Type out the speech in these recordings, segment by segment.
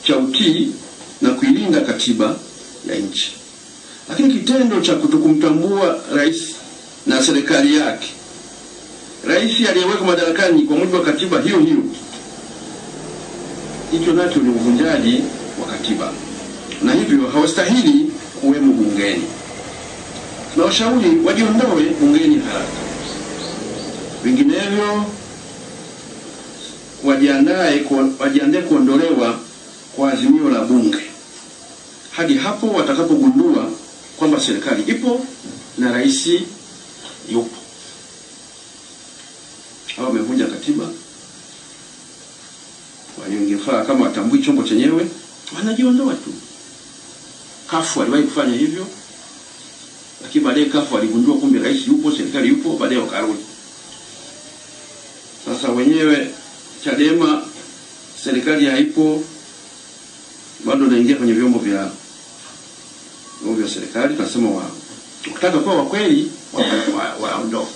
cha utii na kuilinda katiba ya nchi. Lakini kitendo cha kutokumtambua rais na serikali yake, rais aliyewekwa madarakani kwa mujibu wa katiba hiyo hiyo, hicho nacho ni uvunjaji wa katiba, na hivyo hawastahili kuwemo bungeni. Tunawashauri wajiondoe bungeni haraka, vinginevyo wajiandae wajiandae kuondolewa kwa azimio la bunge hadi hapo watakapogundua kwamba serikali ipo na rais yupo. Hao wamevunja katiba. Kwa hiyo ingefaa kama watambui chombo chenyewe, wanajiondoa tu. Kafu aliwahi kufanya hivyo, lakini baadaye kafu aligundua kumbe rais yupo, serikali yupo, baadaye wakarudi. Sasa wenyewe Chadema serikali haipo, bado naingia kwenye vyombo vya vyombo vya serikali, tunasema wa ukitaka kuwa wa kweli waondoke, wa, wa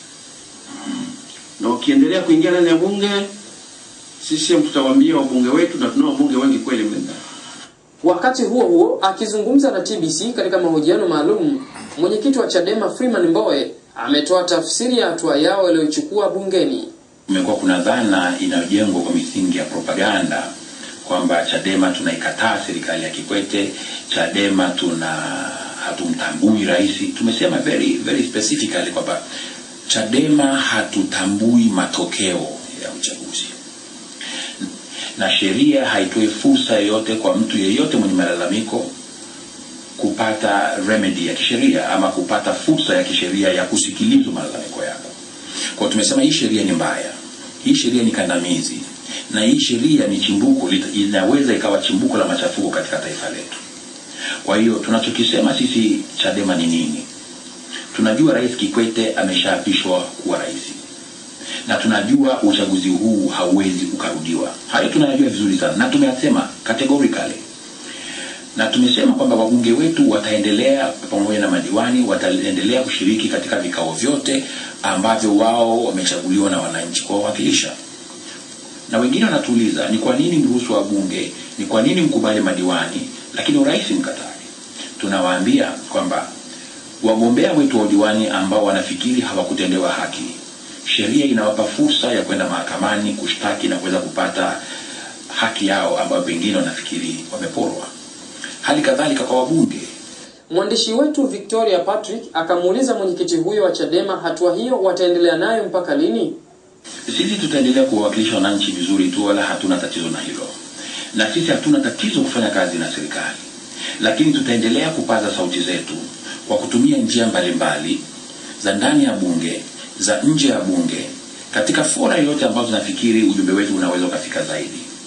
na ukiendelea kuingia ndani ya bunge, sisi tutawaambia wabunge wetu, na tunao wabunge wengi kweli mle ndani. Wakati huo huo, akizungumza na TBC katika mahojiano maalum, mwenyekiti wa Chadema Freeman Mbowe ametoa tafsiri ya hatua yao iliyochukua bungeni. Kumekuwa kuna dhana inayojengwa kwa misingi ya propaganda kwamba Chadema tunaikataa serikali ya Kikwete, Chadema tuna hatumtambui rais. Tumesema very very specifically kwamba Chadema hatutambui matokeo ya uchaguzi, na sheria haitoi fursa yoyote kwa mtu yeyote mwenye malalamiko kupata remedy ya kisheria ama kupata fursa ya kisheria ya kusikilizwa malalamiko yako. Kwa tumesema hii sheria ni mbaya, hii sheria ni kandamizi, na hii sheria ni chimbuko, inaweza ikawa chimbuko la machafuko katika taifa letu. Kwa hiyo tunachokisema sisi Chadema ni nini? Tunajua Rais Kikwete ameshaapishwa kuwa rais, na tunajua uchaguzi huu hauwezi ukarudiwa. Hayo tunayajua vizuri sana, na tumeyasema categorically na tumesema kwamba wabunge wetu wataendelea pamoja na madiwani wataendelea kushiriki katika vikao vyote ambavyo wao wamechaguliwa na wananchi kuwawakilisha. Na wengine wanatuuliza ni kwa nini mruhusu wabunge, ni kwa nini mkubali madiwani, lakini urais mkatali. Tunawaambia kwamba wagombea wetu wa udiwani ambao wanafikiri hawakutendewa haki, sheria inawapa fursa ya kwenda mahakamani kushtaki na kuweza kupata haki yao ambayo pengine wanafikiri wameporwa. Hali kadhalika kwa wabunge. Mwandishi wetu Victoria Patrick akamuuliza mwenyekiti huyo wa Chadema hatua hiyo wataendelea nayo mpaka lini? Sisi tutaendelea kuwawakilisha wananchi vizuri tu, wala hatuna tatizo na hilo, na sisi hatuna tatizo kufanya kazi na serikali, lakini tutaendelea kupaza sauti zetu kwa kutumia njia mbalimbali za ndani ya bunge, za nje ya bunge, katika fora yoyote ambazo nafikiri ujumbe wetu unaweza ukafika zaidi.